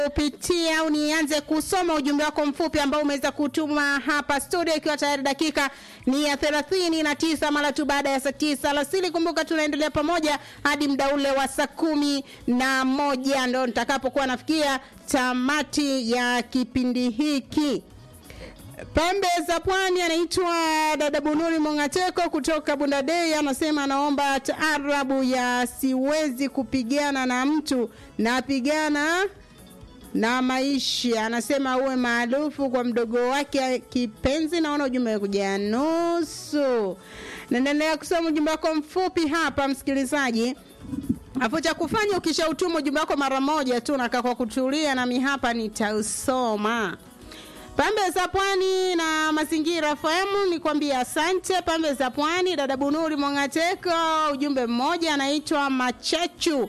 kupitia au nianze kusoma ujumbe wako mfupi ambao umeweza kutuma hapa studio, ikiwa tayari dakika ni ya thelathini na tisa mara tu baada ya saa tisa alasiri. Kumbuka tunaendelea pamoja hadi muda ule wa saa kumi na moja ndo nitakapokuwa nafikia tamati ya kipindi hiki. Pembe za Pwani anaitwa dada Bunuri Mongateko kutoka Bundadei, anasema anaomba taarabu ya siwezi kupigana na mtu napigana na maisha. Anasema uwe maarufu kwa mdogo wake kipenzi. Naona ujumbe kuja nusu. Naendelea kusoma ujumbe wako mfupi hapa, msikilizaji. Afu cha kufanya ukishautuma ujumbe wako mara moja tu nakaa kwa kutulia, nami hapa nitausoma. Pembe za Pwani na Mazingira FM ni kwambia asante. Pembe za Pwani, dada Bunuri Mongateko, ujumbe mmoja anaitwa Machachu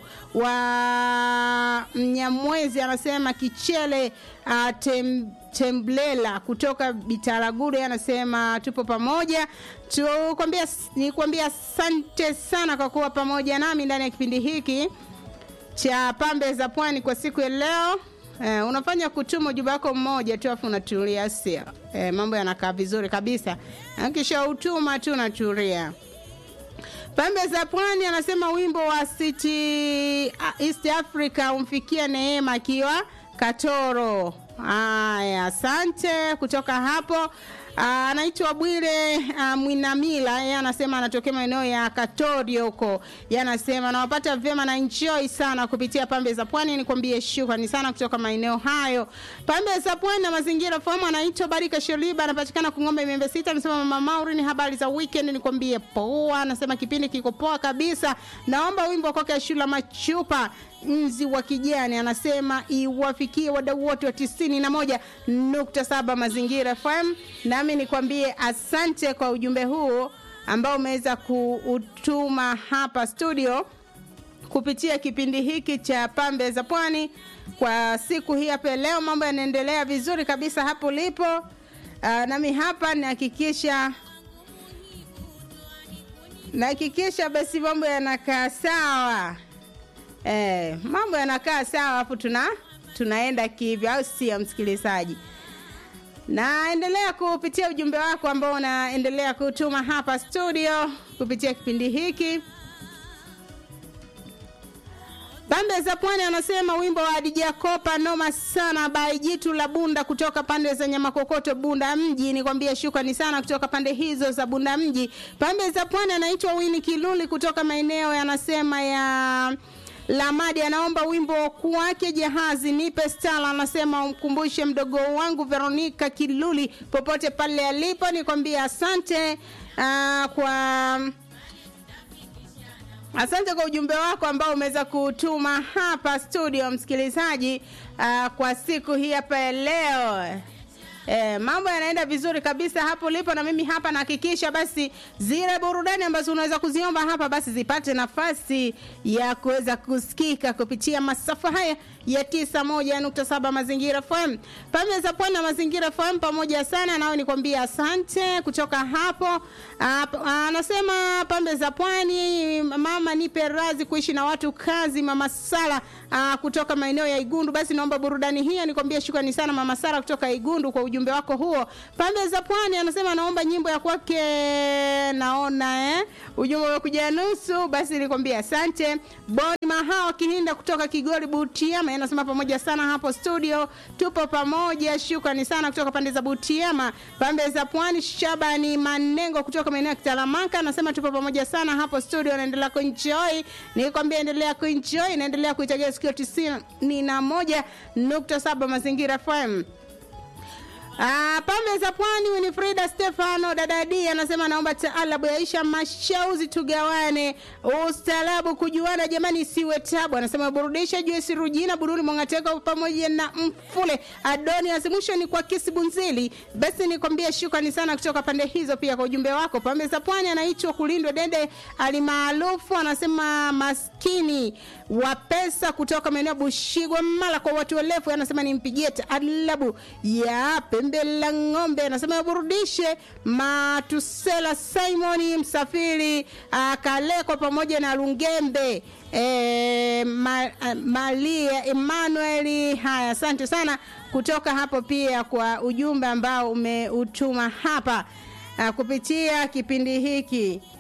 wa Mnyamwezi, anasema Kichele uh, tem, Temblela kutoka Bitaragure, anasema tupo pamoja. Tukwambia nikwambia asante sana kwa kuwa pamoja nami ndani ya kipindi hiki cha Pembe za Pwani kwa siku ya leo. Eh, unafanya kutuma ujumbe wako mmoja tu afu unatulia, sio? Eh, mambo yanakaa vizuri kabisa. Kisha utuma tu unatulia. Pembe za Pwani anasema wimbo wa City East Africa umfikia Neema akiwa Katoro. Aya, asante kutoka hapo. Anaitwa Bwire uh, Mwinamila, yeye anasema anatokea maeneo ya Katorio huko. Yeye anasema anawapata vyema na enjoy sana kupitia Pembe za Pwani. Nikwambie shukrani sana kutoka maeneo hayo. Pembe za Pwani na mazingira fahamu, anaitwa Barika Sholiba, anapatikana Kung'ombe Miembe Sita. Anasema Mama Mauri, ni habari za weekend, nikwambie poa. Anasema kipindi kiko poa kabisa. Naomba wimbo kwake Shula Machupa nzi wa kijani anasema iwafikie wadau wote wa tisini na moja nukta saba mazingira FM. Nami nikwambie asante kwa ujumbe huu ambao umeweza kuutuma hapa studio kupitia kipindi hiki cha Pembe za Pwani kwa siku hii hapa leo. Mambo yanaendelea vizuri kabisa hapo ulipo. Uh, nami hapa nahakikisha nahakikisha basi mambo yanakaa sawa. Eh, mambo yanakaa sawa hapo tuna tunaenda kivyo au sio msikilizaji? Naendelea kupitia ujumbe wako ambao unaendelea kutuma hapa studio kupitia kipindi hiki. Pembe za Pwani anasema wimbo wa Adija Kopa noma sana by Jitu la Bunda kutoka pande za Nyamakokoto Bunda mji. Nikwambie shukrani sana kutoka pande hizo za Bunda mji. Pembe za Pwani anaitwa Wini Kiluli kutoka maeneo yanasema ya Lamadi anaomba wimbo kwake Jahazi nipe stala, anasema umkumbushe mdogo wangu Veronica Kiluli popote pale alipo. Nikwambie asante uh, kwa asante kwa ujumbe wako ambao umeweza kutuma hapa studio, msikilizaji, uh, kwa siku hii hapa ya leo. E, mambo yanaenda vizuri kabisa hapo ulipo, na mimi hapa nahakikisha basi zile burudani ambazo unaweza kuziomba hapa basi zipate nafasi ya kuweza kusikika kupitia masafa haya ya tisa moja nukta saba Mazingira FM. Pembe za Pwani na Mazingira FM pamoja sana, nao nikwambia asante kutoka hapo. Anasema Pembe za Pwani, mama nipe razi kuishi na watu kazi. Mama Sala aa, kutoka maeneo ya Igundu, basi naomba burudani hiyo. Nikwambia shukrani sana Mama Sala kutoka Igundu kwa ujumbe wako huo. Pembe za Pwani anasema naomba nyimbo ya kwake naona eh, ujumbe umekuja nusu, basi nikwambia asante. Boni Mahao Kihinda kutoka Kigori Butiama anasema pamoja sana hapo studio, tupo pamoja. Shukrani sana kutoka pande za Butiama. Pembe za Pwani, Shabani Manengo kutoka maeneo ya Kitalamanka anasema tupo pamoja sana hapo studio, naendelea kuenjoy. Nikwambia endelea kuenjoy, naendelea kuitegea sikio tisini na moja nukta saba Mazingira FM. Ah, Pembe za Pwani, Winifrida Stefano Dadadi anasema naomba taalabu yaisha mashauzi tugawane ustaarabu kujuana jamani isiwe tabu. Anasema burudisha Joyce Rujina Bururi Mwangateko pamoja na Mfule Adoni asimusho ni kwa Kisi Bunzili. Basi nikwambie shukrani sana kutoka pande hizo pia kwa ujumbe wako. Pembe za Pwani anaitwa Kulindwa Dede alimaarufu anasema maskini wa pesa kutoka maeneo Bushigwa Mala kwa watu walefu anasema nimpigie taalabu ya Pembe pembe la ng'ombe anasema burudishe matusela simoni msafiri uh, kaleko pamoja na lungembe e, ma, uh, malia emmanueli haya asante sana kutoka hapo pia kwa ujumbe ambao umeutuma hapa uh, kupitia kipindi hiki